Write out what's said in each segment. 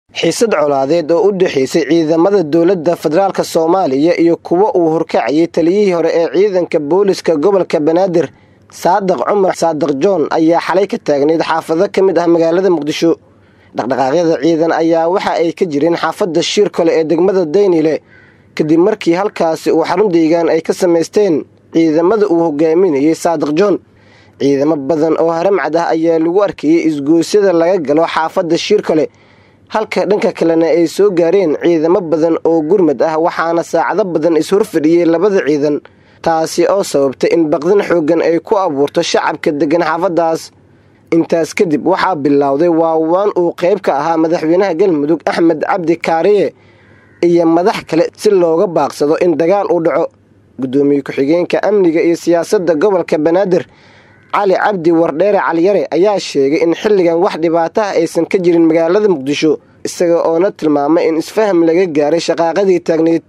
xiisad colaadeed oo u dhexaysay ciidamada dowladda federaalk soomaaliya iyo kuwa uu horkacayay taliyihii hore ee ciidanka booliska gobolka banaadir saadiq cumar saadiq joon ayaa xalay ka taagnayd xaafado ka mid ah magaalada muqdisho dhaqdhaqaaqyada ciidan ayaa waxa ay ka jireen xaafadda shiirkole ee degmada daynile kadib markii halkaasi uu xarun deegaan ay ka samaysteen ciidamada uu hogaaminayay saadiq joon ciidamo badan oo haramcad ah ayaa lagu arkayay isgoosyada laga galo xaafadda shiirkole halka dhanka kalena ay soo gaareen ciidamo badan oo gurmad ah waxaana saacado badan is-horfadhiyey labada ciidan taasi oo sababtay in baqdin xooggan ay ku abuurto shacabka deggan xaafaddaas intaas kadib waxaa bilowday waawaan uu qayb ka ahaa madaxweynaha galmudug axmed cabdi kaariye iyo madax kale si looga baaqsado in dagaal uu dhaco guddoomiye ku-xigeenka amniga iyo siyaasadda gobolka banaadir cali cabdi wardheere caliyare ayaa sheegay in xilligan wax dhibaato ah aysan ka jirin magaalada muqdisho isaga oona tilmaamay in isfaham laga gaaray shaqaaqadii taagneyd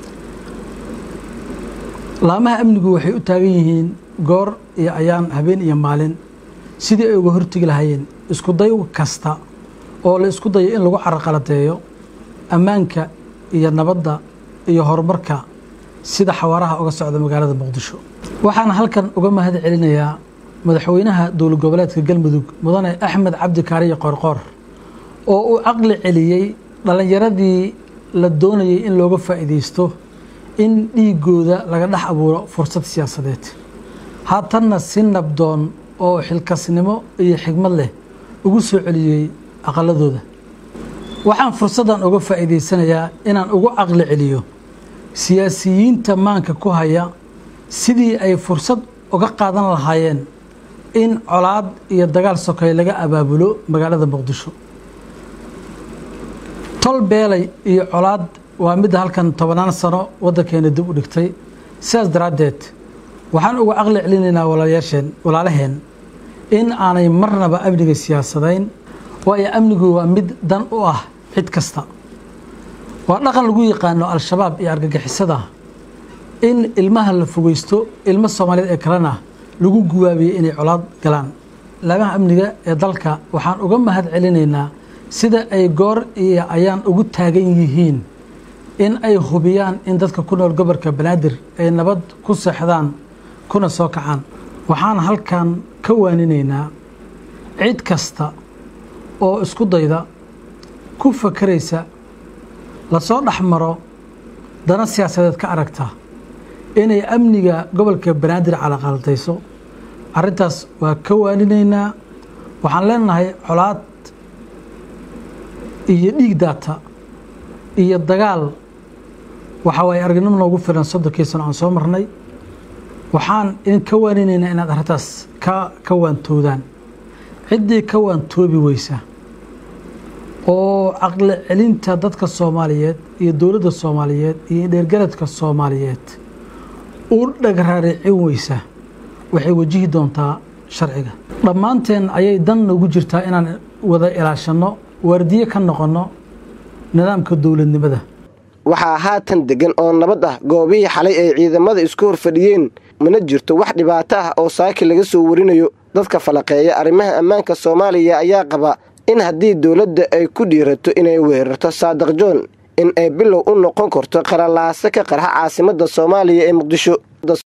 laamaha amnigu waxay u taagan yihiin goor iyo ayaan habeen iyo maalin sidii ay uga hortegi lahaayeen iskuday kasta oo la isku dayo in lagu caraqaladeeyo ammaanka iyo nabadda iyo horumarka sida xawaaraha uga socda magaalada muqdisho waxaan halkan uga mahad celinayaa madaxweynaha dowlad goboleedka galmudug mudane axmed cabdi kaariye qoorqoor oo uu caqli celiyey dhallinyaradii la doonayay in looga faa'iidaysto in dhiigooda laga dhex abuuro fursad siyaasadeed haatanna si nabdoon oo xilkasnimo iyo xigmad leh ugu soo celiyey aqaladooda waxaan fursaddan uga faa'iidaysanayaa inaan ugu caqli celiyo siyaasiyiinta maanka ku haya sidii ay fursad uga qaadan lahaayeen in colaad iyo dagaal sokay laga abaabulo magaalada muqdisho tol beelay iyo colaad waa midda halkan tobannaan sano waddankeena dib u dhigtay sidaas daraaddeed waxaan uga caqli celinaynaa walaalayaasheen walaalaheen in aanay marnaba amniga siyaasadayn waayo amnigu waa mid dan u ah cid kasta waa dhaqan lagu yaqaano al-shabaab iyo argagixisada in ilmaha la fogeysto ilmo soomaaliyeed ee kalena lagu guwaabiyey inay colaad galaan laamaha amniga ee dalka waxaan uga mahad celinaynaa sida ay goor iyo ayaan ugu taagan yihiin in ay hubiyaan in dadka ku nool gobolka banaadir ay nabad ku seexdaan kuna soo kacaan waxaan halkan ka waaninaynaa cid kasta oo isku dayda ku fakeraysa lasoo dhex maro dana siyaasadeed ka aragta inay amniga gobolka banaadir calaqaldayso arrintaas waa ka waaninaynaa waxaan leenahay colaad iyo dhiig daata iyo dagaal waxa waaye aragnimo noogu filan soddonkii sano aan soo marnay waxaan idin ka waaninaynaa inaad arrintaas ka ka waantoodaan ciddii ka waantoobi weysa oo caqli celinta dadka soomaaliyeed iyo dowladda soomaaliyeed iyo dheergaradka soomaaliyeed u dhagraaricin weysa waxay wajihi doontaa sharciga dhammaanteen ayay dan noogu jirtaa inaan wada ilaashanno waardiye ka noqonno nidaamka dowladnimada waxaa haatan deggan oo nabad ah goobihii xalay ay ciidamada isku horfadhiyeen mana jirto wax dhibaato ah oo saaki laga soo warinayo dadka falaqeeya arrimaha ammaanka soomaaliya ayaa qaba in haddii dowladda ay ku dhiirato inay weerarto saadiq joon in ay bilow u noqon karto qaralaase ka qarxa caasimadda soomaaliya ee muqdisho